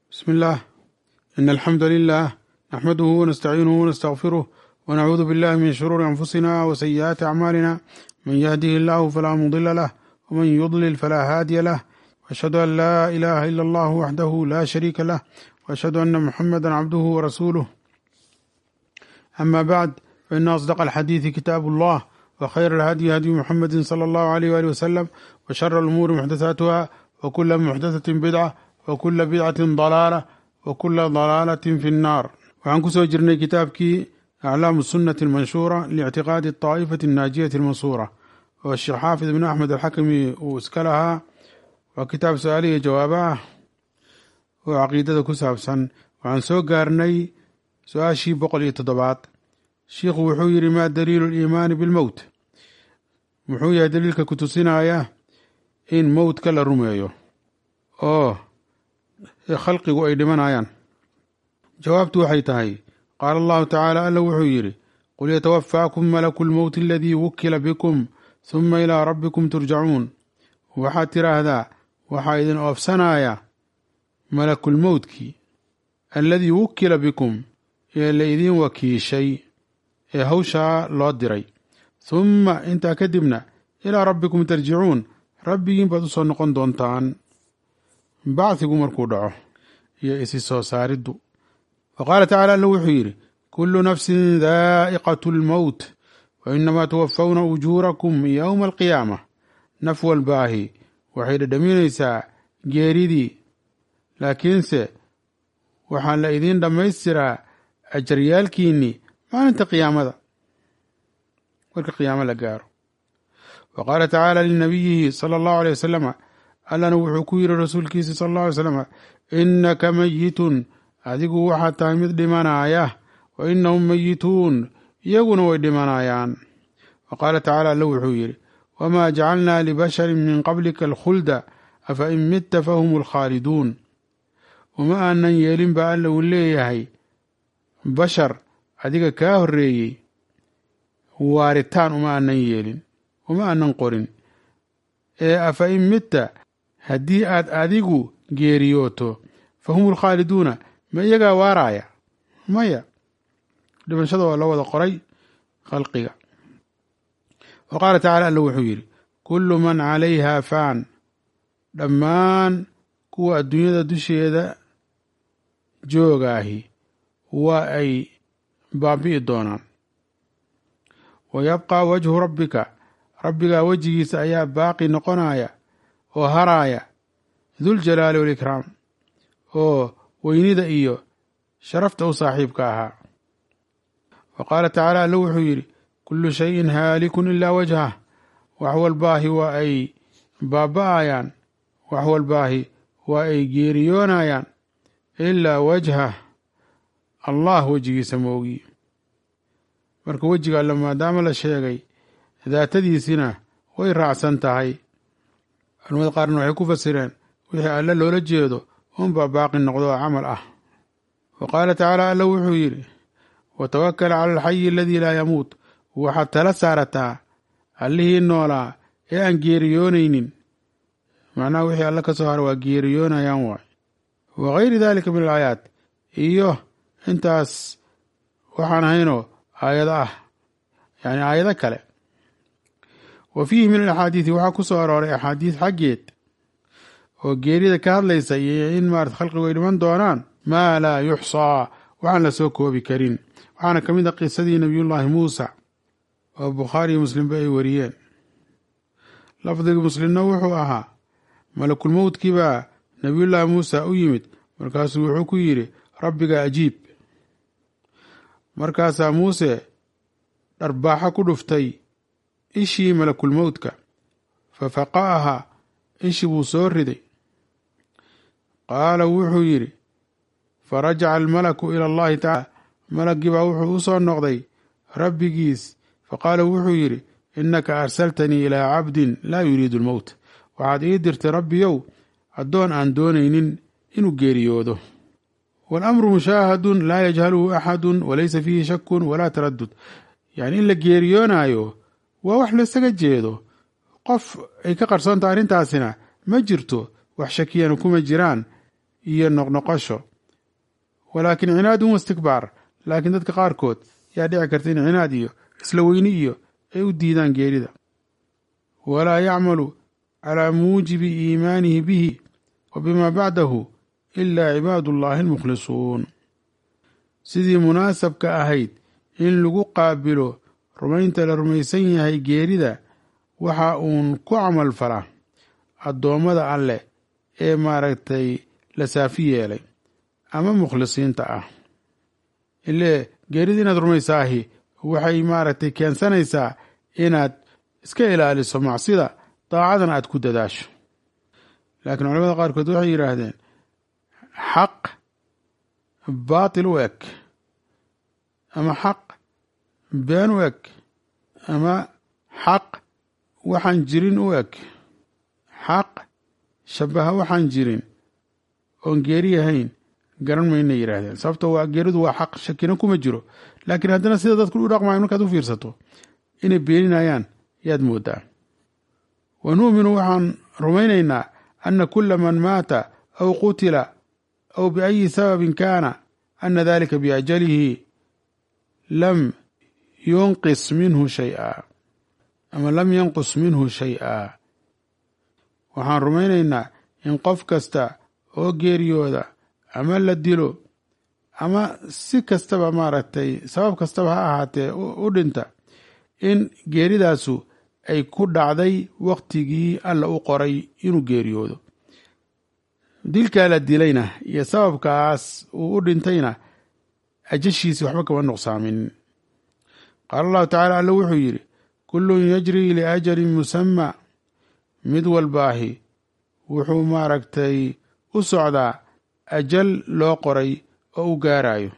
بسم الله إن الحمد لله نحمده ونستعينه ونستغفره ونعوذ بالله من شرور أنفسنا وسيئات أعمالنا من يهده الله فلا مضل له ومن يضلل فلا هادي له وأشهد أن لا إله إلا الله وحده لا شريك له وأشهد أن محمدا عبده ورسوله أما بعد فإن أصدق الحديث كتاب الله وخير الهدي هدي محمد صلى الله عليه وآله وسلم وشر الأمور محدثاتها وكل محدثة بدعة وكل بدعة ضلالة وكل ضلالة في النار waxaan kusoo jirnay kitaabkii aclaamu sunnati almanshuura liictiqaadi aطaa'ifati annaajiyati almansuura oo sheekh xaafid ibn axmed alxakami uu iska lahaa waa kitaab su-aalihi jawaaba ah oo caqiidada ku saabsan waxaan soo gaarnay su-aashii boqol iyo toddobaad shiikhu wuxuu yidhi maa daliilu liimaani bilmowt muxuu yahay daliilka ku tusinaya in mowtka la rumeeyo oo khalqigu ay dhimanayaan jawaabtu waxay tahay qaala allahu tacaala alla wuxuu yidhi qul yatawafaakum malaku lmowti aladii wukila bikum huma ilaa rabbikum turjacuun waxaad tidhaahdaa waxaa idin oofsanaya malakulmowtkii alladii wukila bikum ee la idiin wakiishay ee hawshaa loo diray humma intaa kadibna ilaa rabbikum tarjicuun rabbigiin baad u soo noqon doontaan bacdigu markuu dhaco iyo isi soo saariddu wa qaala tacala alla wuxuu yidhi kullu nafsin daa'iqatu lmowt wa inamaa tuwafawna ujuurakum yowma alqiyaama naf walbaahi waxay dhadhaminaysaa geeridii laakiinse waxaa la idiin dhammaystiraa ajaryaalkiinnii maalinta qiyaamada marka qiyaamo la gaaro wa qaala tacaala linabiyihi sala allahu aley wasalama allana wuxuu ku yidhi rasuulkiisa sala allahu alay slam innaka mayitun adigu waxaad tahay mid dhimanaaya wa innahum mayituun iyaguna way dhimanayaan wa qaala tacaala alla wuxuu yidhi wamaa jacalnaa libasharin min qablika alkhulda afa in midta fahum alkhaaliduun uma aanan yeelin baa alla uu leeyahay bashar adiga kaa horreeyey waaritaan uma aanan yeelin uma aanan qorin ee afa in midta haddii aad adigu geeriyooto fa hum alkhaaliduuna ma iyagaa waaraaya maya dhimashada waa loo wada qoray khalqiga wa qaala tacala alla wuxuu yidhi kullu man calayhaa faan dhammaan kuwa adduunyada dusheeda joogaahi waa ay baabi'i doonaan wa yabqaa wajhu rabbika rabbigaa wejigiisa ayaa baaqi noqonaya oo haraaya duljalaali walikraam oo weynida iyo sharafta u saaxiibka ahaa wa qaala tacaala alla wuxuu yidhi kullu shayin haalikun ilaa wajhah wax walbaahi waa ay baaba'ayaan wax walbaahi waa ay geeriyoonayaan ilaa wajhah allah wejigiisa moogi marka wejiga alle maadaama la sheegay daatadiisina way raacsan tahay culamada qaarna waxay ku fasireen wixii alle loola jeedo unbaa baaqi noqdo oo camal ah wa qaala tacaala alla wuxuu yidhi watawakal cala alxayi aladii laa yamuut waxaad tala saarataa allihii noolaa ee aan geeriyoonaynin macnaha wixii alle ka soo hara waa geeriyoonayaan waay wa gayri dalika min alaayaat iyo intaas waxaan ahaynoo aayado ah yani aayado kale wa fiihi min alaxaadiidi waxaa ku soo arooray axaadiis xaggeed oo geerida ka hadlaysa iyo in maarata khalqigu ay dhiman doonaan maa laa yuxsaa waxaan la soo koobi karin waxaana ka mid a qisadii nebiyullaahi muusa oo bukhaari iyo muslimba ay wariyeen lafdiga muslimna wuxuu ahaa malakulmowtkii baa nebiyullaahi muusa u yimid markaasuu wuxuu ku yidhi rabbiga ajiib markaasaa muuse dharbaaxo ku dhuftay ishii malakulmowtka fa faqa'aha ishi buu soo riday qaala wuxuu yidhi fa rajaca almalaku ila allahi tacaala malaggii baa wuxuu u soo noqday rabbigiis fa qaala wuxuu yidhi innaka arsaltanii ilaa cabdin laa yuriidu lmowt waxaad ii dirtay rabbiyow addoon aan doonaynin inuu geeriyoodo waalamru mushaahadun laa yajhaluhu axadun walaysa fiihi shakun walaa taradud yacni in la geeriyoonaayo waa wax laysaga jeedo qof ay ka qarsoontaha arrintaasina ma jirto wax shakiyana kuma jiraan iyo noqnoqosho walaakin cinaadun wastikbaar laakiin dadka qaarkood yaa dhici karta in cinaad iyo isla weyni iyo ay u diidaan geerida walaa yacmalu calaa muujibi iimaanihi bihi wa bimaa bacdahu ilaa cibaadullaahi almukhlisuun sidii munaasabka ahayd in lagu qaabilo rumaynta la rumaysan yahay geerida waxa uun ku camal falaa addoommada alleh ee maaragtay la saafi yeelay ama mukhlisiinta ah ilee geerida inaad rumaysaahi waxay maaragtay keensanaysaa inaad iska ilaaliso macsida daacadana aad ku dadaasho laakiin culamada qaarkood waxay yidhaahdeen xaq baatil u eg ama xaq been u eg ama xaq waxaan jirin u eg xaq shabaha waxaan jirin oon geeri ahayn garan mayna yidhaahdeen sababto waa geeridu waa xaq shakina kuma jiro laakiin haddana sida dadku u dhaqmayo markaad u fiirsato inay beeninayaan yaad moodaa wa nu'minu waxaan rumaynaynaa ana kula man maata aw qutila aw biayi sababin kaana ana dalika biajalihi lam yunqis minhu shay-a ama lam yanqus minhu shay-a waxaan rumaynaynaa in qof kasta oo geeriyooda ama la dilo ama si kastaba maaragtay sabab kastaba ha ahaatee u dhinta in geeridaasu ay ku dhacday waktigii alla u qoray inuu geeriyoodo dilkaa la dilayna iyo sababkaas uu u dhintayna ajashiisi waxba kama nuqsaamin qaala allahu tacaala alla wuxuu yidhi kullun yajrii liajalin musamma mid walbaahi wuxuu maaragtay u socdaa ajal loo qoray oo u gaarayo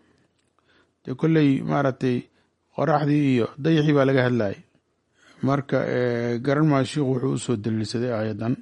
dee kolley maaragtay qoraxdii iyo dayaxii baa laga hadlayay marka garan maa shiikhu wuxuu usoo daliilsaday aayaddan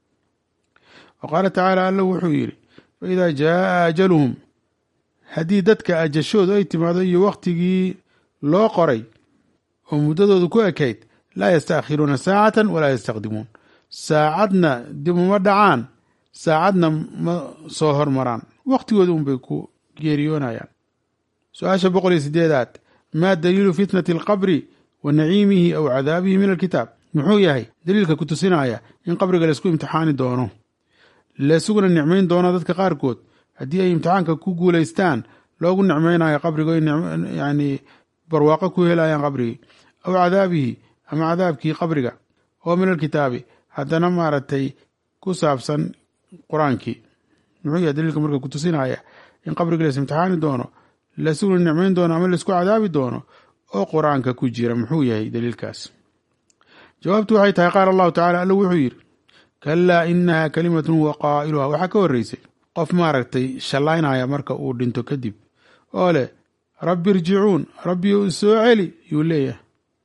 wa qaala tacaala alla wuxuu yidhi fa idaa jaaa ajaluhum haddii dadka ajashoodu ay timaado iyo wakhtigii loo qoray oo muddadoodu ku ekayd laa yastaakhiruuna saacatan walaa yastaqdimuun saacadna dib uma dhacaan saacadna ma soo hormaraan wakhtigooda unbay ku geeriyoonayaan su-aasha boqol iyo sideedaad maa daliilu fitnati alqabri wa naciimihi aw cadaabihi min alkitaab muxuu yahay daliilka ku tusinaya in qabriga laysku imtixaani doono laysuguna nicmayn doono dadka qaarkood haddii ay imtixaanka ku guulaystaan loogu nicmaynayo qabriga yani barwaaqo ku helayaan qabrigii aw cadaabihi ama cadaabkii qabriga oo min alkitaabi haddana maaragtay ku saabsan qur-aankii muxuu yahay daliilka marka ku tusinaya in qabriga lays imtixaani doono laysuguna nicmayn doono ama laysku cadaabi doono oo qur-aanka ku jira muxuu yahay daliilkaas jawaabtu waxay tahay qaala allahu tacala alla wuxuu yidhi kalaa inaha kalimatun huwa qaa'iluha waxaa ka horreysay qof maaragtay shallaynaya marka uu dhinto kadib oo leh rabbi irjicuun rabbi soo celi yuu leeyahay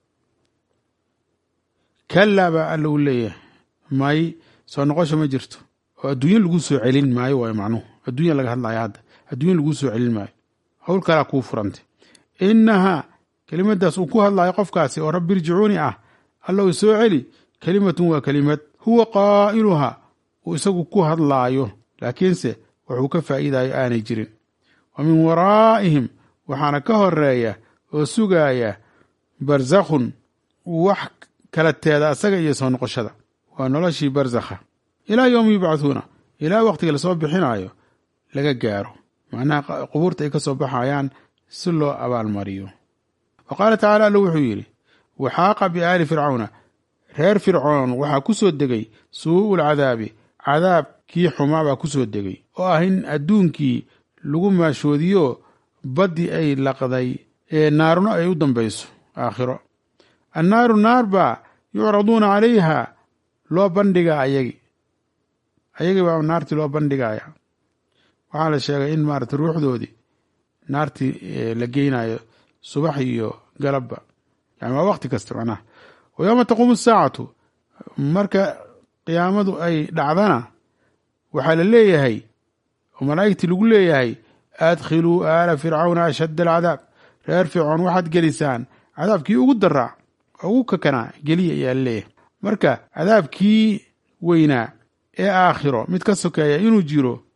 kalaa baa alla uu leeyahay may soo noqosho ma jirto oo adduunye lagu soo celin maayo waay macnuhu adduunya laga hadlaya hadda adduunya lagu soo celin maayo howl kalaa kuu furantay inahaa kelimadaas uu ku hadlayo qofkaasi oo rabbi irjicuuni ah alla u soo celi kelimatun waa kelimad huwa qaa'iluha uu isagu ku hadlaayo laakiinse wuxuu ka faa'iidayo aanay jirin wa min waraa'ihim waxaana ka horeeya oo sugaaya barzakhun wax kala teeda asaga iyo soo noqoshada waa noloshii barzakha ilaa yowmi yubcahuuna ilaa wakhtiga lasoo bixinayo laga gaaro macnaha qubuurta ay ka soo baxayaan si loo abaalmariyo wa qaala tacaala alla wuxuu yidhi waxaaqa biaali fircawna reer fircoon waxaa ku soo degay suu'ul cadaabi cadaabkii xumaa baa ku soo degay oo ah in adduunkii lagu maashoodiyo baddii ay laqday ee naaruna ay u dambayso aakhiro annaaru naar baa yucraduuna calayha loo bandhigaa ayagi ayagii baa naartii loo bandhigaya waxaa la sheegay in maarata ruuxdoodii naartii la geynayo subax iyo galabba yani waa wakti kasta macnaha wa yowma taquumu asaacatu marka qiyaamadu ay dhacdana waxaa la leeyahay oo malaa'igtii lagu leeyahay adkhiluu aala fircawna ashadda alcadaab reer fircoon waxaad gelisaan cadaabkii ugu daraa ugu kakanaa geliya ayaa la leeyahay marka cadaabkii weynaa ee aakhiro mid ka sokeeya inuu jiro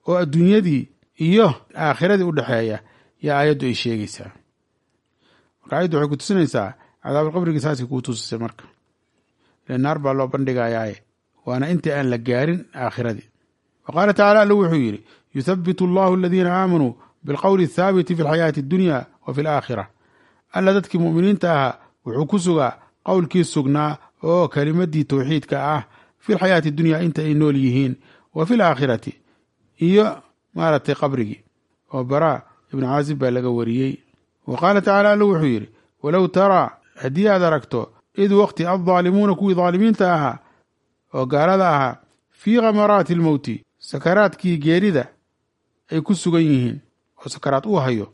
oo adduunyadii iyo aakhiradii u dhexeeya yaa aayaddu ay sheegaysaa marka ayaddu waxay ku tusinaysaa cadaabulqabrigii saasay kuu tusisay marka ile naar baa loo bandhigayaaye waana intii aan la gaarin aakhiradii wa qaala tacala alla wuxuu yidhi yuthabitu allahu aladiina aamanuu bilqowli athaabiti fi alxayaati addunya wa fi alaakhira alla dadkii mu'miniinta ahaa wuxuu ku sugaa qowlkii sugnaa oo kelimadii towxiidka ah fi lxayaati dunya inta ay nool yihiin wa fi laakhirati iyo maaragtay qabrigii oo baraa ibnu caazib baa laga wariyey wa qaala tacaala alla wuxuu yidhi walow taraa haddii aad aragto id waqti addaalimuuna kuwii daalimiinta ahaa oo gaalada ahaa fii khamaraati almowti sakaraadkii geerida ay ku sugan yihiin oo sakaraad uu hayo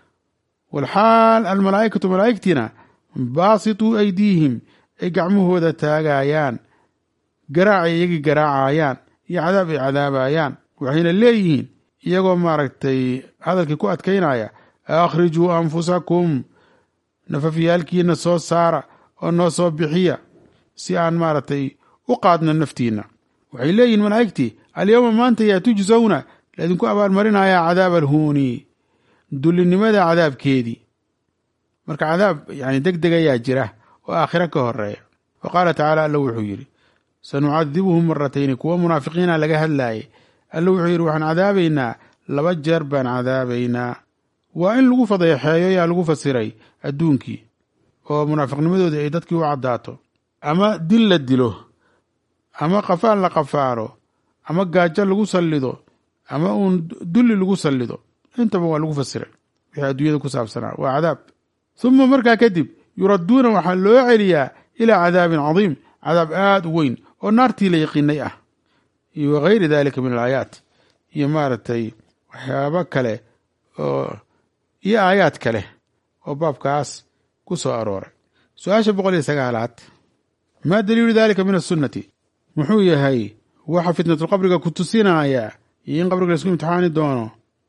walxaal almalaa'ikatu malaa'igtiina baasituu aydiihim ay gacmahooda taagayaan garaacay iyagii garaacayaan iyo cadaab ay cadaabayaan waxayna leeyihiin iyagoo maaragtay hadalkii ku adkaynaya akhrijuu anfusakum nafafyaalkiina soo saara oo noo soo bixiya si aan maaragtay u qaadno naftiinna waxay leeyihiin malaa'igtii alyowma maanta yaa tujsawna laydinku abaalmarinayaa cadaab alhuuni dullinimada cadaabkeedii marka cadaab yani deg deg ayaa jira oo aakhiro ka horeeya wa qaala tacaala alla wuxuu yidhi sanucadibuhum maratayni kuwa munaafiqiina laga hadlaayay alla wuxuu yidhi waxaan cadaabaynaa laba jeer baan cadaabaynaa waa in lagu fadeexeeyo yaa lagu fasiray adduunkii oo munaafiqnimadoodii ay dadkii u caddaato ama dil la dilo ama qafaan la qafaalo ama gaajo lagu sallido ama uun dulli lagu sallido intaba waa lagu fasiray wixii adduunyada ku saabsanaa waa cadaab uma markaa kadib yuradduuna waxaa loo celiyaa ilaa cadaabin cadiim cadaab aada u weyn oo naartii la yaqiinay ah iyo wagayri dalika min alaayaat iyo maaragtay waxyaabo kale oo iyo aayaad kale oo baabkaas ku soo arooray su-aasha boqol iyo sagaalaad maa daliilu dalika min asunnati muxuu yahay waxa fitnatulqabriga ku tusinaya iyo in qabriga laisku imtixaani doono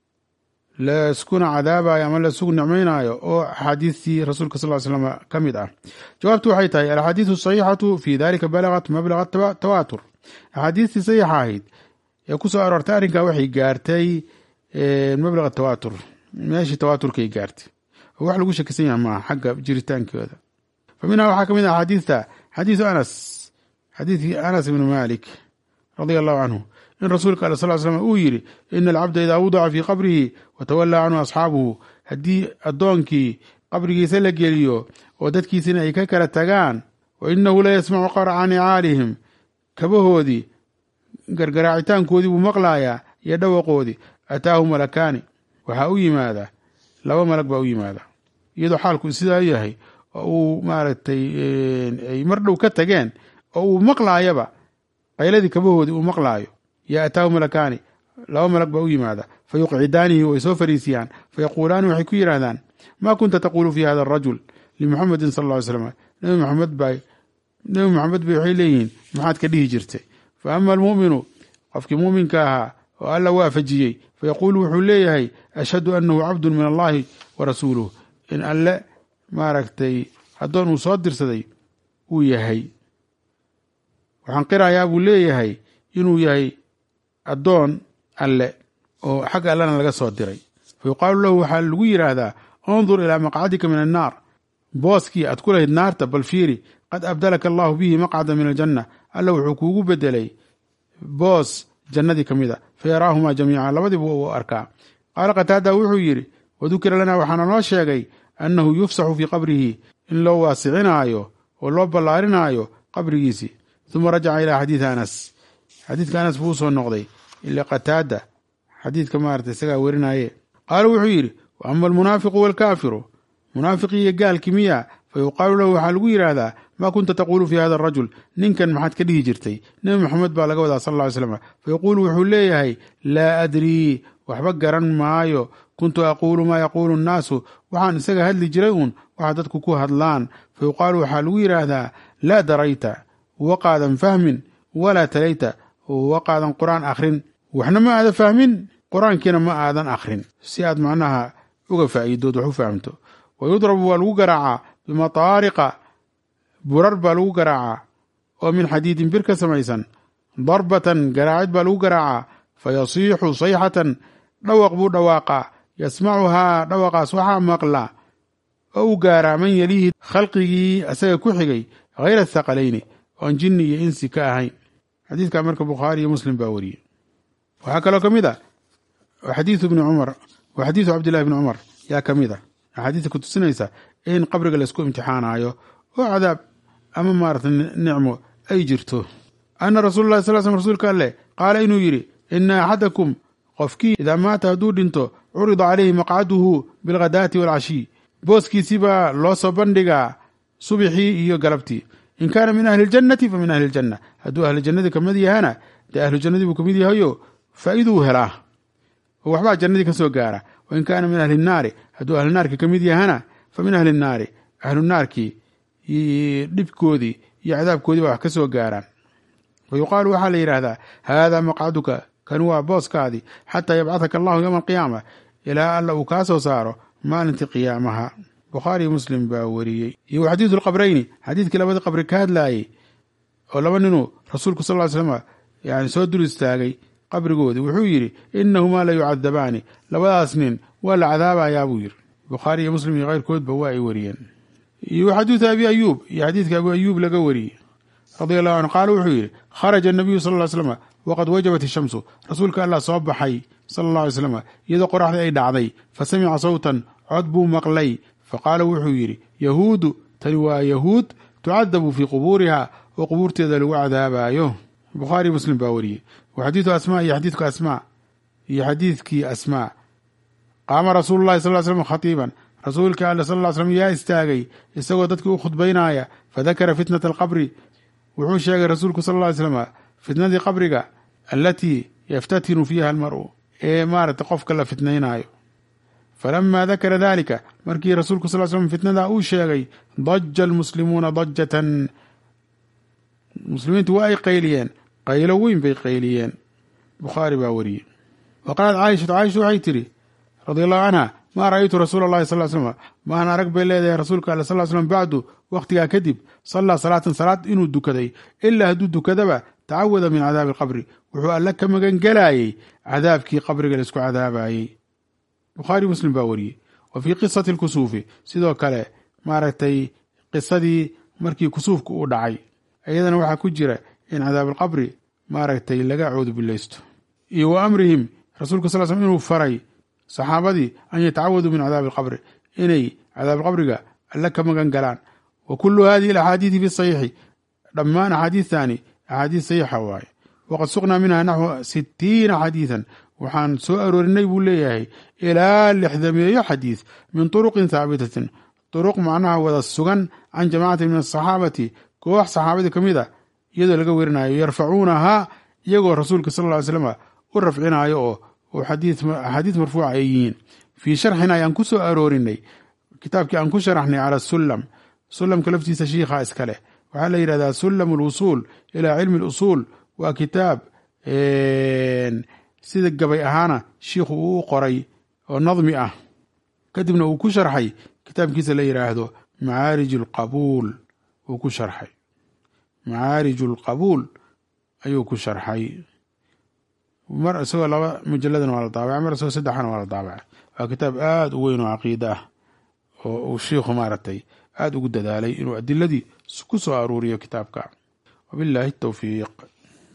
layskuna cadaabayo ama laysugu nicmaynaayo oo axaadiistii rasuulka sal slam ka mid ah jawaabtu waxay tahay alaxaadiisu asaxiixatu fi dalika balagat mablaga tawaatur axaadiistii saxiixa ahayd ee ku soo aroortay arrinkaa waxay gaartay mablaga tawaatur meeshii tawaaturkay gaartay oo wax lagu shakisan yaha maaha xagga jiritaankooda fa minhaa waxaa ka mid ah axaadiista xadiisu anas xadiidkii anas ibnu malik radia allahu canhu in rasuulka ale sal slam uu yidhi ina alcabda idaa wudica fii qabrihi watawallaa canhu asxaabuhu haddii addoonkii qabrigiisa la geliyo oo dadkiisina ay ka kala tagaan wa inahu la yasmacu qarca nicaalihim kabahoodii gargaraacitaankoodii buu maqlayaa iyo dhawaqoodii ataahu malakaani waxaa u yimaada laba malag baa u yimaada iyadoo xaalku sidaa yahay oo uu maaragtay ay mar dhow ka tageen oo uu maqlaayaba qayladii kabahoodii uu maqlaayo yaa ataahu malakaani laba malag baa u yimaada fa yuqcidaanihi way soo fariisiyaan fa yaquulaani waxay ku yidhaahdaan maa kunta taquulu fi hada arajul limuxamedin sal lla ly slam nabi maxamed ba nebi maxamed bay waxay leeyihiin maxaad ka dhihi jirtay fa ama almu'minu qofkii muuminka ahaa oo alla waafajiyey fa yaquulu wuxuu leeyahay ashhadu annahu cabdun min allahi wa rasuuluh in alle maaragtay addoon uu soo dirsaday uu yahay waxaan qirayaa buu leeyahay inuu yahay addoon alle oo xagga allena laga soo diray fa yuqaalu lahu waxaa lagu yidhaahdaa undur ilaa maqcadika min annaar booskii aad ku lahayd naarta bal fiiri qad abdalaka allahu bihi maqcada min aljanna alla wuxuu kuugu bedelay boos jannadii ka mid a fa yaraahumaa jamiica labadiiba uu arkaa qaala qataada wuxuu yidhi wadukira lanaa waxaana noo sheegay annahu yufsaxu fii qabrihi in loo waasicinaayo oo loo ballaarinaayo qabrigiisii uma rajaca ilaa xadiidi anas xadiidka anas buu usoo noqday ila qataada xadiidka maarata isagaa werinaye qaala wuxuu yidhi wa ama almunaafiqu waalkaafiru munaafiqii iyo gaalki miya fa yuqaalu lahu waxaa lagu yidhaahdaa maa kunta taquulu fi hada arajul ninkan maxaad ka dhihi jirtay nebi maxamed baa laga wadaa sal lla ly slam fa yaquulu wuxuu leeyahay laa adrii waxba garan maayo kuntu aquulu maa yaquulu annaasu waxaan isaga hadli jiray uun waxa dadku ku hadlaan fa yuqaalu waxaa lagu yidhaahdaa laa darayta waqaadan fahmin walaa talayta waqaadan qur-aan akhrin waxna ma aadan fahmin qur-aankiina ma aadan akhrin si aad macnaha uga faa'iidood wax u fahamto wa yudrabu waa lagu garaacaa bimataariqa burar baa lagu garaacaa oo min xadiidin bir ka samaysan darbatan garaacid baa lagu garaacaa fayasiixu sayxatan dhawaq buu dhawaaqaa yasmacuhaa dhawaqaas waxaa maqla oo u gaaraa man yeliihi khalqigii asaga ku xigay hayra athaqalayni oon jinni iyo insi ka ahayn xadiidka marka bukhaari iyo muslim baa wariyey waxaa kaloo ka mid a xadiidu bni cumar wa xadiidu cabdillahi bni cumar yaa ka mid a axaadiista ku tusinaysa in qabriga laysku imtixaanayo oo cadaab ama maarata nicmo ay jirto ana rasuula llahi sal slm rasuulka alleh qaala inuu yidhi ina axadakum qofkii idaa maata hadduu dhinto curida calayhi maqcaduhu bilghadaati waalcashiy booskiisii baa loo soo bandhigaa subixii iyo galabtii in kaana min ahli ljannati fa min ahli ljanna hadduu ahli jannadii kamid yahana dee ahlu jannadii buu kamid yahayo faa'iiduu helaa oo waxbaa jannadii ka soo gaara wain kaana min ahli naari hadduu ahlu naarki ka mid yahana fa min ahli naari ahlu naarkii dhibkoodii iyo cadaabkoodii baa wax ka soo gaaraan wa yuqaalu waxaa la yidhaahdaa haadaa maqcaduka kan waa booskaadii xataa yabcahaka allahu yowma alqiyaama ilaa alla uu kaa soo saaro maalintii qiyaamaha bukhaariyo muslim baa wariyey iyo wa xadiidu lqabrayni xadiidkii labadii qabri ka hadlaayey oo laba ninuu rasuulku sal ly slm yani soo dul istaagay qabrigoodii wuxuu yidhi inahumaa la yucadabaani labadaas nin waa la cadaabayaa buu yidhi bukhaari iyo muslim iyo keyrkoodba waa ay wariyeen iyo xadiidu abi ayuub iyo xadiidka abu ayuub laga wariyey radia allahu canhu qaala wuxuu yidhi kharaja anabiyu sal ly slm waqad wajabat ishamsu rasuulka allah soo baxay sala alla alay slam iyadoo qoraxdii ay dhacday fa samica sawtan cod buu maqlay fa qaala wuxuu yidhi yahuudu tani waa yahuud tucadabu fii qubuuriha oo qubuurteeda lagu cadaabaayo bukhaari muslim baa wariyey wa xadiidu asmaa iyo xadiidku asmaa iyo xadiidkii asmaa qaama rasuulu llahi sal slam khatiiban rasuulka alla sal ly slam yaa istaagay isagoo dadkii u khudbaynaaya fadakara fitnata alqabri wuxuu sheegay rasuulku sal ly slam fitnadii qabriga allatii yaftatinu fiiha almar'u ee maaragta qofka la fitnaynaayo falamaa dakara dalika markii rasuulku sal slm fitnadaa uu sheegay daja almuslimuuna dajatan muslimiintu waa ay qayliyeen qaylo weyn bay qayliyeen bukhaari baa wariyey wa qaalat caaishatu caaisha waxay tidhi radi allahu canha maa ra'aytu rasuula allahi sal slm maahan arag bay leedahay rasuulka alle sal slm bacdu wakhtigaa kadib sallaa salaatan salaad inuu dukaday ilaa hadduu dukadaba tacawada min cadaabi alqabri wuxuu alle ka magan gelaayey cadaabkii qabriga laisku cadaabayey bukhaari muslim baa wariyey wa fii qisati lkusuufi sidoo kale maaragtay qisadii markii kusuufka uu dhacay iyadana waxaa ku jira in cadaabalqabri maaragtay laga coodu bilaysto iyo wa amrihim rasuulka sal slm inuu faray saxaabadii an yatacawaduu min cadaabi alqabri inay cadaabalqabriga alle ka magan galaan wa kullu hadihi alaxaadiidi fi saxiixi dhammaan axaadiidtani axaadiid saxiixa waaye waqad suqnaa minha naxwu sitiina xadiidan waxaan soo aroorinay buu leeyahay ilaa lixdameeyo xadiid min turuqin haabitatin turuq macnaha wada sugan can jamaacatin min asaxaabati koox saxaabadii ka mid a iyadoo laga werinayo yarfacuunahaa iyagoo rasuulka sal ly slam u rafcinaayo oo axaadiis marfuuca ay yihiin fii sharxina ayaan ku soo aroorinay kitaabkii aan ku sharaxnay cala sulam sulamka laftiisa shiikha iska leh waxaa la yidhahdaa sulam alwusuul ilaa cilmi alusuul waa kitaab sida gabay ahaana shiikhu uu u qoray oo nadmi ah kadibna uu ku sharxay kitaabkiisa la yidhaahdo macaarij alqabuul uu ku sharxay macaarij alqabuul ayuu ku sharxay mar isagoo laba mujaladana waa la daabacay mar isagoo saddexana waa la daabacay waa kitaab aada u weyn oo caqiida ah oo uu shiikhu maaragtay aada ugu dadaalay inuu adiladii ku soo aruuriyo kitaabka wabillahi towfiiq